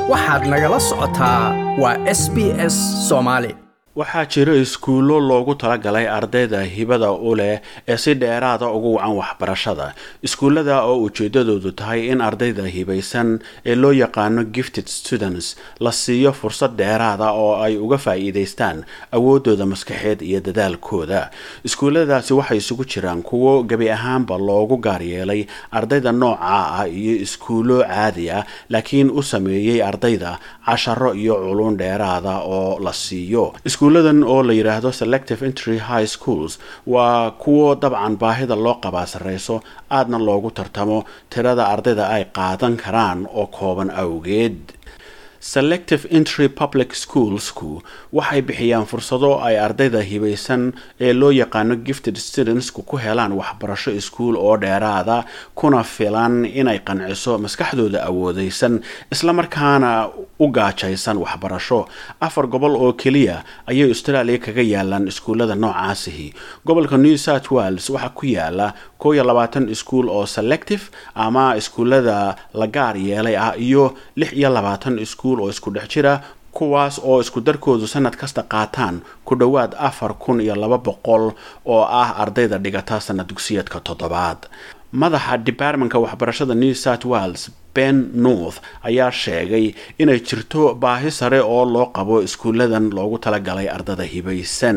waxaad nagala socotaa waa s b s soomaali waxaa jira iskuullo loogu talagalay ardayda hibada u leh ee si dheeraada ugu wacan waxbarashada iskuullada oo ujeedadoodu tahay in ardayda hibaysan ee loo yaqaano gifted students la siiyo fursad dheeraada oo ay uga faa'iidaystaan awoodooda maskaxeed iyo dadaalkooda iskuulladaasi waxay isugu jiraan kuwo gebi ahaanba loogu gaar yeelay ardayda nooca ah iyo iskuullo caadi ah laakiin u sameeyey ardayda casharo iyo culun dheeraada oo la siiyo iskuulladan oo la yidhaahdo selective entry high schools waa kuwo dabcan baahida loo qabaa sarreyso aadna loogu tartamo tirada ardayda ay qaadan karaan oo kooban awgeed selective entry public schoolsku waxay bixiyaan fursado ay ardayda hibaysan ee loo yaqaano gifted studentsku ku helaan waxbarasho iskuul oo dheeraada kuna filan inay qanciso maskaxdooda awoodeysan islamarkaana u gaajaysan waxbarasho afar gobol oo keliya ayay australia kaga yaalaan iskuullada noocaasihi gobolka new south wales waxaa ku yaala koo iyo labaatan iskuul oo selective ama iskuullada la gaar yeelay ah iyo lix iyo labaatan iskuul oo isku dhex jira kuwaas oo isku darkoodu sanad kasta qaataan ku dhowaad afar kun iyo laba boqol oo ah ardayda dhigata sanad dugsiyeedka toddobaad madaxa departmentka waxbarashada new south wales ben north ayaa sheegay inay jirto baahi sare oo loo qabo iskuulladan loogu talagalay ardada hibaysan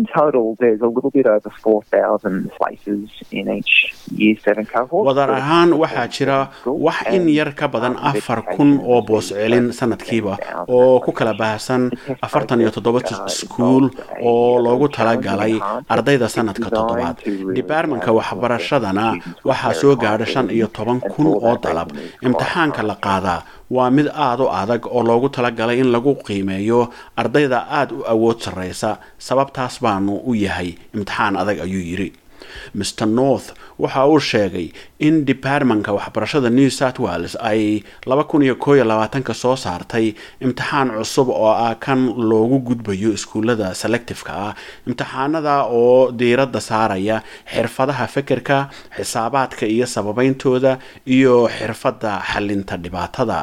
wadar ahaan waxaa jira wax in yar ka badan afar kun oo boos celin sanadkiiba oo ku kala baahsan afartan iyo toddoba iskuul oo loogu talagalay ardayda sanadka toddobaad departmentka waxbarashadana waxaa soo gaadha shan iyo toban kun oo dalab imtixaanka la qaadaa waa mid aada u adag oo loogu talagalay in lagu qiimeeyo ardayda aada u awood sarreysa sababtaas baanu u yahay imtixaan adag ayuu yidhi mr north waxa uu sheegay in departmentka waxbarashada new south wales ay laba kun iyo koo iyo labaatanka soo saartay imtixaan cusub oo ah kan loogu gudbayo iskuullada selectifeka ah imtixaanada oo diiradda saaraya xirfadaha fekerka xisaabaadka iyo sababeyntooda iyo xirfadda xalinta dhibaatada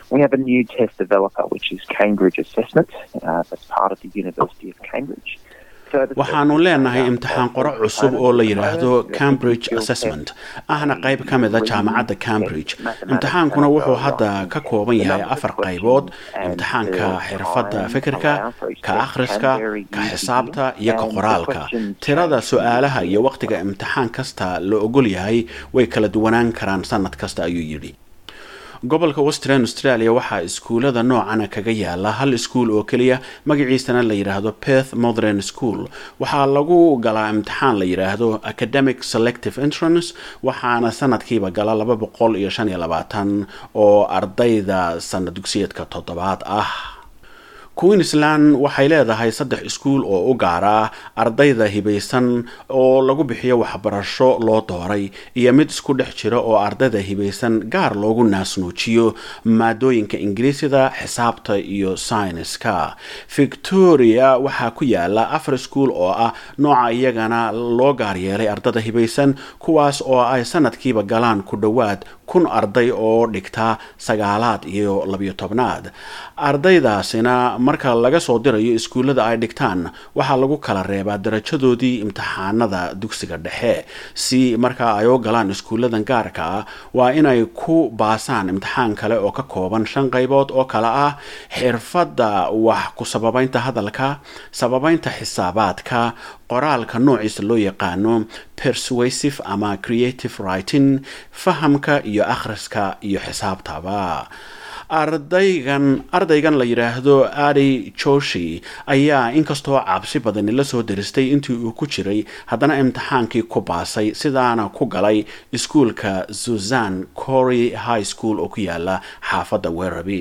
waxaanu leenahay imtixaan qoro cusub oo la yidhaahdo cambridge assessment ahna qayb ka mida jaamacadda cambridge imtixaankuna wuxuu hadda ka kooban yahay afar qaybood imtixaanka xirfadda fikirka ka akhriska ka xisaabta iyo ka qoraalka tirada su-aalaha iyo waqtiga imtixaan kasta la ogol yahay way kala duwanaan karaan sanad kasta ayuu yidhi gobolka western australia waxaa iskuullada noocana kaga yaala hal iskuul oo keliya magaciisana la yidhaahdo perth modern school waxaa lagu galaa imtixaan la yidhaahdo academic selective entrance waxaana sanadkiiba gala laba boqol iyo shan iyo labaatan oo ardayda sanad dugsiyeedka toddobaad ah queensland waxay leedahay saddex iskuul oo u gaara ardayda hibaysan oo lagu bixiyo waxbarasho loo dooray iyo mid isku dhex jira oo ardayda hibaysan gaar loogu naasnuujiyo maadooyinka ingiriisida xisaabta iyo sayniska victoria waxaa ku yaala afar iskuul oo ah nooca iyagana loo gaar yeelay ardada hibaysan kuwaas oo ay sanadkiiba galaan ku dhowaad kun arday oo dhigta sagaalaad iyo labiyo tobnaad ardaydaasina marka laga soo dirayo iskuullada ay dhigtaan waxaa lagu kala reebaa darajadoodii imtixaanada dugsiga dhexe si markaa ay u galaan iskuulladan gaarka ah waa inay ku baasaan imtixaan kale oo ka kooban shan qaybood oo kale ah xirfadda wax ku sababeynta hadalka sababeynta xisaabaadka qoraalka noociisa loo yaqaano persuasive ama creative writing fahamka iyo akhriska iyo xisaabtaba ardaygan ardaygan la yidhaahdo adi joshi ayaa inkastoo cabsi badani la soo daristay intii uu ku jiray haddana imtixaankii ku baasay sidaana ku galay iskuulka suzan cory high school oo ku yaala xaafadda weraby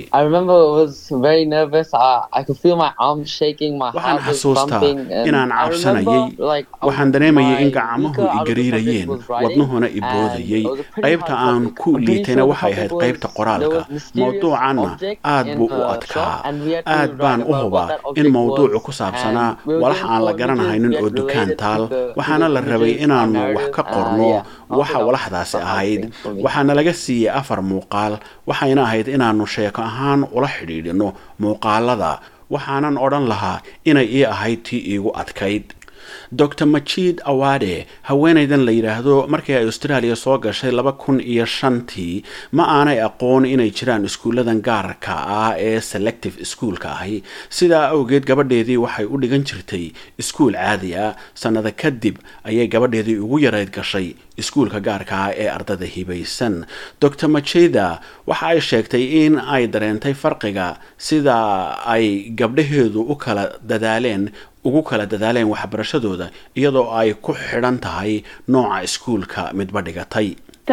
waxaan xasuustaa inaan cabsanayay waxaan dareemayay in gacmuhu igariirayeen wadnuhuna iboodayay qaybta aan ku liitayna waxay ahayd qaybta qoraalka mawduuca mawduucanna aad buu u adkaa aad baan u hubaa in mawduucu ku saabsanaa walax aan la garanahaynin oo dukaan taal waxaana la rabay inaannu wax ka qorno waxa walaxdaasi ahayd waxaana laga siiyey afar muuqaal waxayna ahayd inaannu sheeko ahaan ula xidhiidhino muuqaalada waxaanan odhan lahaa inay ii ahayd tii iigu adkayd dor majid awade haweenaydan la yidhaahdo markii ay australia soo gashay laba kun iyo shantii ma aanay aqoon inay jiraan iskuulladan gaarka ah ee selective iskuolka ahi sidaa awgeed gabadheedii waxay u dhigan jirtay iskuul caadi ah sannada kadib ayay gabadheedii ugu yarayd gashay iskuulka gaarka ah ee ardada hibaysan dor majida waxa ay sheegtay in ay dareentay farqiga sida ay gabdhaheedu u kala dadaaleen ugu kala dadaaleen waxbarashadooda iyadoo ay ku xidhan tahay nooca iskuulka midba dhigatay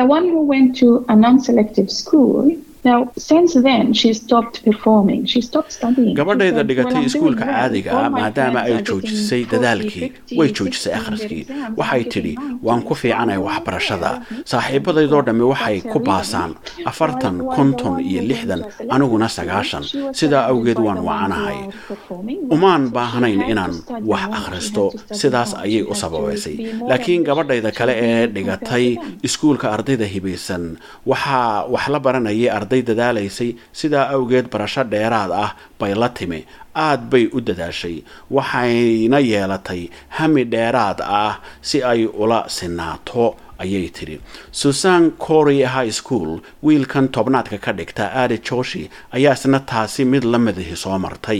gabadhayda dhigatay iskuulka caadiga ah maadaama ay joojisay dadaalkii way joojisay akhriskii waxay tidhi waan ku fiicanay waxbarashada saaxiibadaydoo dhammi waxay ku baasaan afartan konton iyo lixdan aniguna sagaashan sidaa awgeed waan wacanahay umaan baahnayn inaan wax akhristo sidaas ayay u sababaysay laakiin gabadhayda kale ee dhigatay iskuulka ardayda hibaysan waxaa wax la baranayay arday dadaalaysay sidaa awgeed barasho dheeraad ah bay la timi aad bay u dadaashay waxayna yeelatay hami dheeraad ah si ay ula sinaato ayay tidhi susan cory high school wiilkan tobnaadka ka dhigta aadi joshi ayaa isna taasi mid la midahi soo martay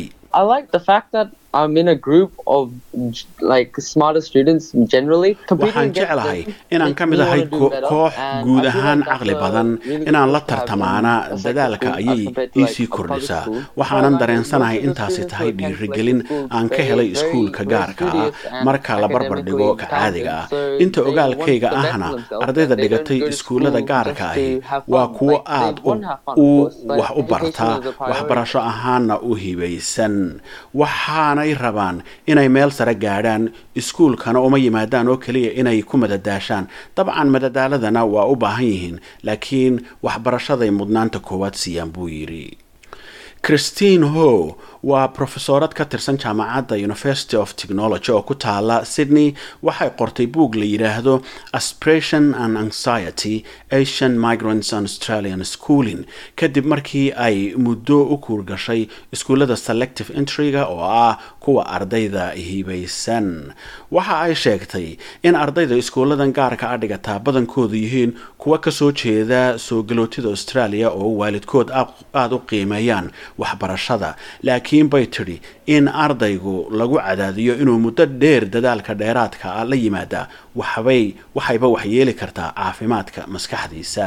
waxaan jeclahay inaan ka mid ahay koox guud ahaan caqli badan inaan la tartamaana dadaalka ayay iisii kordhisaa waxaanan dareensanahay intaasi tahay dhiirigelin aan ka helay iskuulka gaarka ah marka la barbar dhigo ka caadiga ah inta ogaalkayga ahna ardayda dhigatay iskuullada gaarka ahi waa kuwo aad u wax u barta waxbarasho ahaana u hibaysan waxaanay rabaan inay meel sare gaadhaan iskuulkana uma yimaadaan oo keliya inay ku madadaashaan dabcan madadaaladana waa u baahan yihiin laakiin waxbarashaday mudnaanta koowaad siiyaan buu yidhi christine ho waa profesorad ka tirsan jaamacadda university of technology oo ku taala sydney waxay qortay buug la yidhaahdo aspiration and anxiety asian migrants and australian schooling kadib markii ay muddo u kuurgashay iskuullada selective entryga oo ah kuwa ardayda hibaysan waxa ay sheegtay in ardayda iskuulladan gaarka a dhigataa badankoodu yihiin kuwa kasoo jeeda soo galootida australia oo waalidkood aada u qiimeeyaan waxbarashada laakiin bay tidhi in ardaygu lagu cadaadiyo inuu muddo dheer dadaalka dheeraadka ah la yimaada waxbay waxayba waxyeeli kartaa caafimaadka maskaxdiisa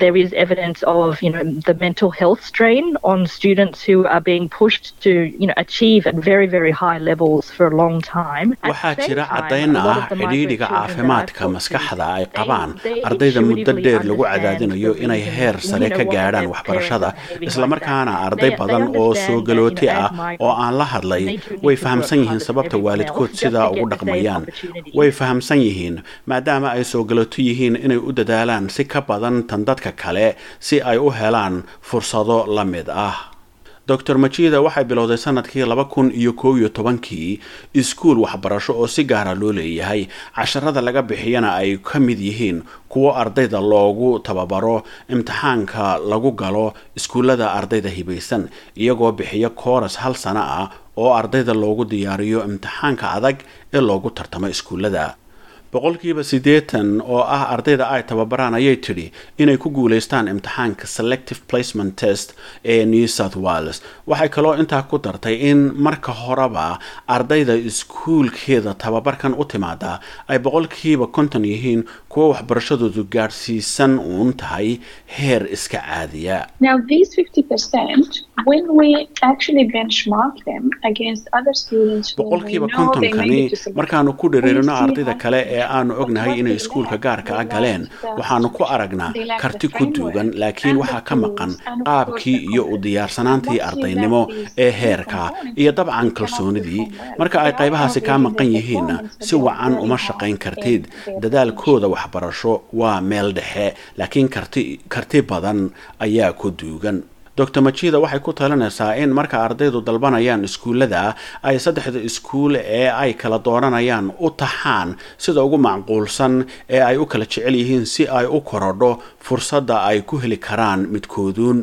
waxaa jira caddayn ah xidhiidhiga caafimaadka maskaxda ay qabaan ardayda muddo dheer lagu cadaadinayo inay heer sare ka gaadhaan waxbarashada islamarkaana arday badan oo soo galooti ah oo aan la hadlay way fahamsan yihiin sababta waalidkood sidaa ugu dhaqmayaan way fahamsan yihiin maadaama ay soo galoto yihiin inay u dadaalaan si ka badan tan dadka kale si ay u helaan fursado la mid ah dor majida waxay bilowday sanadkii laba kun iyo koob iyo tobankii iskuul waxbarasho oo si gaara loo leeyahay casharada laga bixiyana ay ka mid yihiin kuwo ardayda loogu tababaro imtixaanka lagu galo iskuullada ardayda hibaysan iyagoo bixiya kooras hal sano ah oo ardayda loogu diyaariyo imtixaanka adag ee loogu tartamo iskuullada boqolkiiba siddeetan oo ah ardayda ay tababaraan ayay tidhi inay ku guulaystaan imtixaanka selective placement test ee new south wales waxay kaloo intaa ku dartay in marka horeba ardayda iskuulkeeda tababarkan u timaada ay boqolkiiba konton yihiin kuwo waxbarashadoodu gaadhsiisan uun tahay heer iska caadiya boqolkiiba kontonkani markaanu ku dhiriirino ardayda kale ee aanu ognahay inay iskuulka gaarka ah galeen waxaanu ku aragnaa karti ku duugan laakiin waxaa ka maqan qaabkii iyo u diyaarsanaantii ardaynimo ee heerka iyo dabcan kalsoonidii marka ay qaybahaasi kaa maqan yihiinna si wacan uma shaqayn kartid dadaalkooda waxbarasho waa meel dhexe laakiin karti karti badan ayaa ku duugan doctor majida waxay ku talinaysaa in marka ardaydu dalbanayaan iskuullada ay saddexda iskuul ee ay kala dooranayaan u taxaan sida ugu macquulsan ee ay u kala jecel yihiin si ay u korodho fursadda ay ku heli karaan midkooduun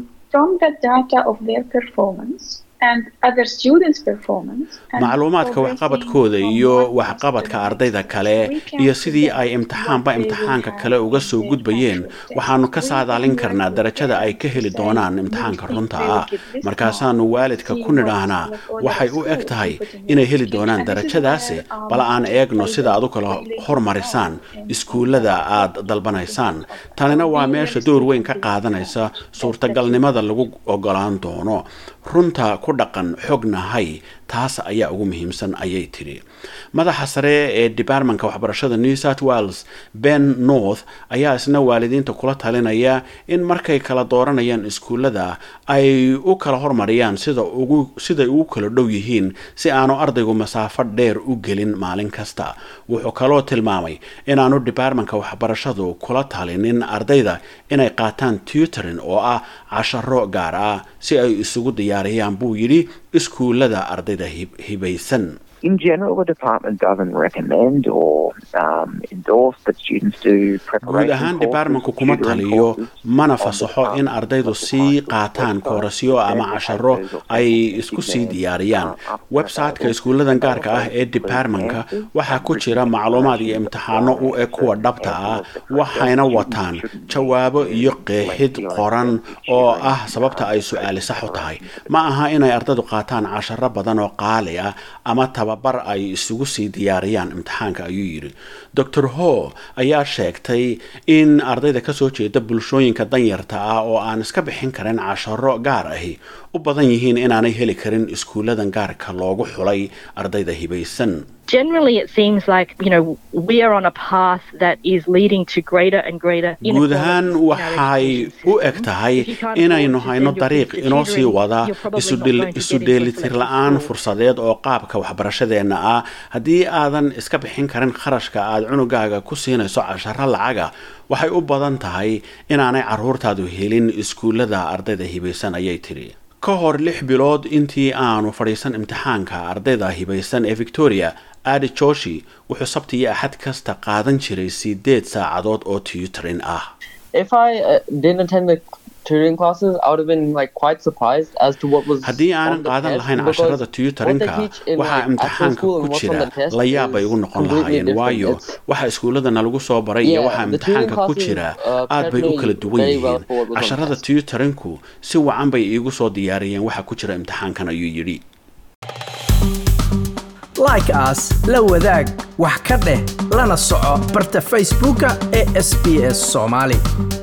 macluumaadka waxqabadkooda iyo waxqabadka ardayda kale iyo sidii ay imtixaanba imtixaanka kale uga soo gudbayeen waxaanu ka saadaalin karnaa darajada ay ka heli doonaan imtixaanka runta ah markaasaanu waalidka ku nidhaahnaa waxay u eg tahay inay heli doonaan darajadaasi bal aan eegno sida aad u kala hormarisaan iskuullada aad dalbanaysaan tanina waa meesha door weyn ka qaadanaysa suurtagalnimada lagu ogolaan doono runta ku dhaqan xognahay taas ayaa ugu muhiimsan ayay tidhi madaxa sare ee departmentka waxbarashada new south wales ben north ayaa isna waalidiinta kula talinaya in markay kala dooranayaan iskuullada ay u kala hormariyaan sida ugu siday ugu kala dhow yihiin si aanu ardaygu masaafo dheer u gelin maalin kasta wuxuu kaloo tilmaamay inaanu departmentka waxbarashadu kula talinin ardayda inay qaataan tutorin oo ah casharo gaar ah si ay isugu diyaariyaan buu yidhi iskuullada ardayda hibaysan In general, the department doesn't recommend or um, endorse that students do guud ahaan departmentku kuma taliyo mana fasaxo in ardaydu sii qaataan koorasyo ama casharo ay isku sii diyaariyaan website-ka iskuulladan gaarka ah ee departmentka waxaa ku jira macluumaad iyo imtixaano u eg kuwa dhabta ah waxayna wataan jawaabo iyo qeexid qoran oo ah sababta ay su-aali sax u tahay ma aha inay ardaydu qaataan casharo badan oo qaali ah ama tababar ay isugu sii diyaariyaan imtixaanka ayuu yidhi dor ho ayaa sheegtay in ardayda kasoo jeeda bulshooyinka danyarta ah oo aan iska bixin karin casharo gaar ahi u badan yihiin inaanay heli karin iskuulladan gaarka loogu xulay ardayda hibaysan generally it seems like you know we are on a path that is leading to greater and greater guud ahaan waxay u eg tahay inaynu hayno dariiq inoo sii wada isu dheelitir la-aan fursadeed oo qaabka waxbarashadeenna ah haddii aadan iska bixin karin kharashka aad cunugaaga ku siinayso casharo lacaga waxay u badan tahay inaanay caruurtaadu helin iskuullada ardayda hibaysan ayay tidhi ka hor lix bilood intii aanu fadhiisan imtixaanka ardayda hibaysan ee victoria adi joshi wuxuu sabti iyo axad kasta qaadan jiray sideed saacadood oo tutorin ah haddii aanan qaadan lahayn casharada tutorinka waxaa imtixaanka ku jira layaab bay igu noqon lahaayeen waayo waxa iskuulladana lagu soo baray iyo waxaa imtixaanka ku jira aad bay u kala duwan yihiin casharada tutorinku si wacan bay iigu soo diyaariyeen waxa ku jira imtixaankan ayuu yidhi like aas la wadaag wax ka dheh lana soco barta facebooka ee sb s soomaali